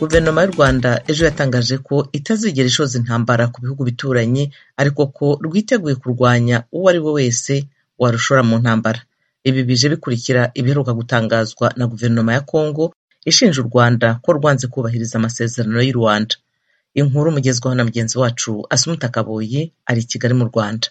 Guverinoma y'u Rwanda ejo yatangaje ko itazigera ishoza intambara ku bihugu bituranyi ariko ko rwiteguye kurwanya uwo ari we wese warushora mu ntambara ibi bije bikurikira ibiheruka gutangazwa na Guverinoma ya Congo ishinja u Rwanda ko rwanze kubahiriza amasezerano y'u Rwanda inkuru mugezwaho na mugenzi wacu Asumta Kaboyi ari i Kigali mu Rwanda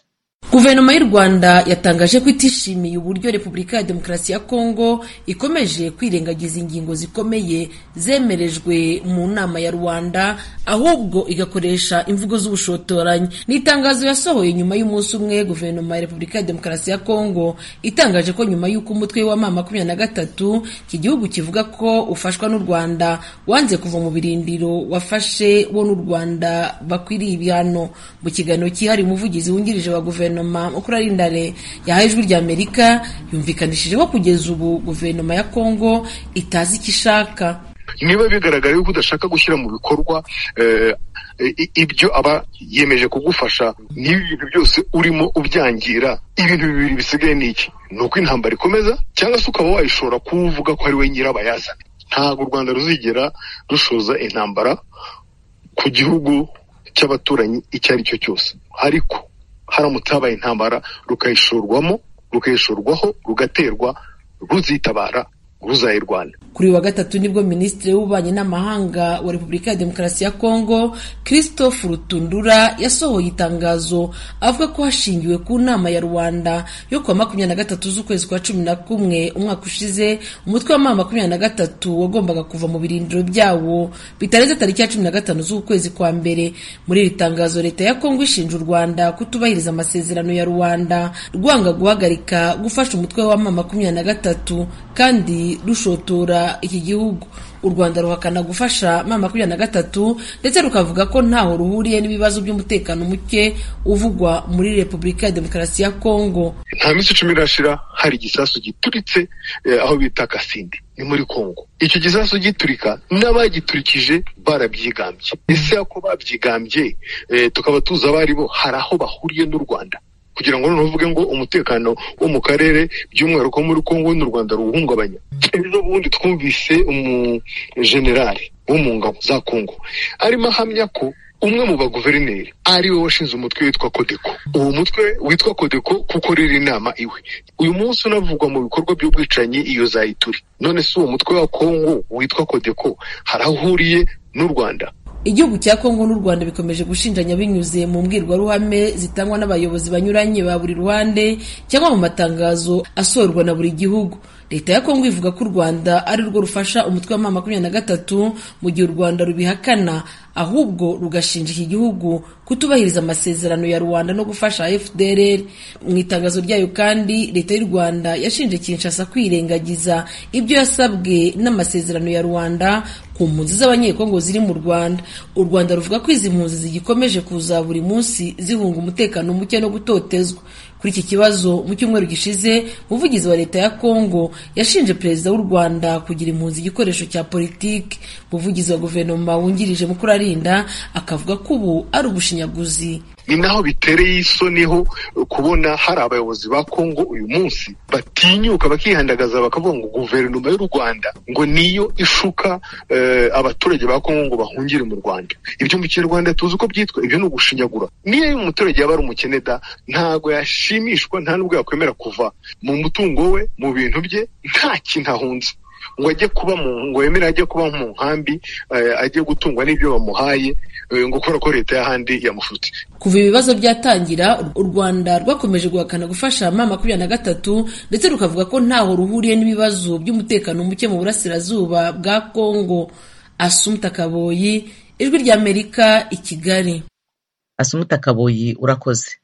Guverinoma y'u Rwanda yatangaje ko itishimiye uburyo Repubulika ya Demokarasi ya Kongo ikomeje kwirengagiza ingingo zikomeye zemerejwe mu nama ya Rwanda ahubwo igakoresha imvugo z'ubushotoranyi. Ni itangazo yasohoye nyuma y'umunsi umwe Guverinoma ya Repubulika ya Demokarasi ya Kongo itangaje ko nyuma y'uko umutwe wa mama makumyabiri na gatatu iki gihugu kivuga ko ufashwa n'u Rwanda wanze kuva mu birindiro wafashe wo n'u Rwanda bakwiriye ibihano. Mu kiganiro cyihariye umuvugizi wungirije wa guverinoma guverinoma Mukurarinda yahaye ijwi rya Amerika yumvikanishije ko kugeza ubu guverinoma ya Kongo itazi icyo ishaka niba bigaragara yuko udashaka gushyira mu bikorwa ibyo aba yemeje kugufasha n'ibi bintu byose urimo ubyangira ibintu bibiri bisigaye ni iki ni uko intambara ikomeza cyangwa se ukaba wayishobora kuba uvuga ko ari we nyirabayazana ntabwo u rwanda ruzigera rushoza intambara ku gihugu cy'abaturanyi icyo ari cyo cyose ariko haramutse habaye intambara rukayishorwamo rukayishorwaho rugaterwa ruzitabara ruzayirwana kuri uyu wa gatatu nibwo minisitiri w'ububanyi n'amahanga wa repubulika ya demokarasi ya kongo christophe rutundura yasohoye itangazo avuga ko hashingiwe ku nama ya rwanda yo kuwa makumyabiri na gatatu z'ukwezi kwa cumi na kumwe umwaka ushize umutwe w'amama makumyabiri na gatatu wagombaga kuva mu birindiro byawo bitarenze tariki ya cumi na gatanu z'ukwezi kwa mbere muri iri tangazo leta ya kongo ishinja u rwanda kutubahiriza amasezerano ya rwanda rwanga guhagarika gufasha umutwe w'amama makumyabiri na gatatu kandi rushotora iki gihugu u rwanda ruhakana gufasha mama makumyabiri na gatatu ndetse rukavuga ko ntaho ruhuriye n'ibibazo by'umutekano muke uvugwa muri repubulika ya demokarasi ya kongo nta minsi icumi irashira hari igisasu gituritse aho bita kasindi ni muri kongo icyo gisasu giturika n'abagiturikije barabyigambye ese ako babyigambye tukaba tuzi abaribo hari aho bahuriye n'u rwanda kugira ngo noneho uvuge ngo umutekano wo mu karere by'umwihariko muri kongo n'u rwanda ruwuhungabanya ejo bundi twumvise umujenerali wo mu ngabo za kongo arimo ahamya ko umwe mu baguverineri ari we washinze umutwe witwa kodeko uwo mutwe witwa kodeko kuko rero inama iwe uyu munsi unavugwa mu bikorwa by'ubwicanyi iyo zayituri none si uwo mutwe wa kongo witwa kodeko hari aho uhuriye n'u rwanda igihugu cya kongo n'u rwanda bikomeje gushinjanya binyuze mu mbwirwaruhame zitangwa n'abayobozi banyuranye ba buri ruhande cyangwa mu matangazo asorwa na buri gihugu leta ya kongo ivuga ko u rwanda ari rwo rufasha umutwe wa makumyabiri na gatatu mu gihe u rwanda rubihakana ahubwo rugashinja iki gihugu kutubahiriza amasezerano ya rwanda no gufasha fdr mu itangazo ryayo kandi leta y'u rwanda yashinje kinshasa kwirengagiza ibyo yasabwe n'amasezerano ya rwanda ku mpunzi z'abanyekongo ziri mu rwanda u rwanda ruvuga ko izi mpunzi zigikomeje kuza buri munsi zihunga umutekano muke no gutotezwa kuri iki kibazo mu cyumweru gishize umuvugizi wa leta ya kongo yashinje perezida w'u rwanda kugira impunzi igikoresho cya politiki umuvugizi wa guverinoma wungirije mukurarinda akavuga ko ubu ari ubushinyaguzi ni naho bitereye isoni ho kubona hari abayobozi ba kongo uyu munsi batinyuka bakihandagaza bakavuga ngo guverinoma y'u rwanda ngo niyo ishuka abaturage ba kongo ngo bahungire mu rwanda ibyo mu kinyarwanda tuzi uko byitwa ibyo ni ugushinyagura niyo umuturage yaba ari umukene da ntabwo yashimishwa nta nubwo yakwemera kuva mu mutungo we mu bintu bye nta kintu ahunze ngo ajye kuba mu ngo yemere ajye kuba mu nkambi ajye gutungwa n'ibyo bamuhaye ngo kubera ko leta y'ahandi yamufutse kuva ibibazo byatangira u rwanda rwakomeje guhakana gufasha mama makumyabiri na gatatu ndetse rukavuga ko ntaho ruhuriye n'ibibazo by'umutekano muke mu burasirazuba bwa kongo asumta kaboyi ijwi ry'amerika i kigali asumta kaboyi urakoze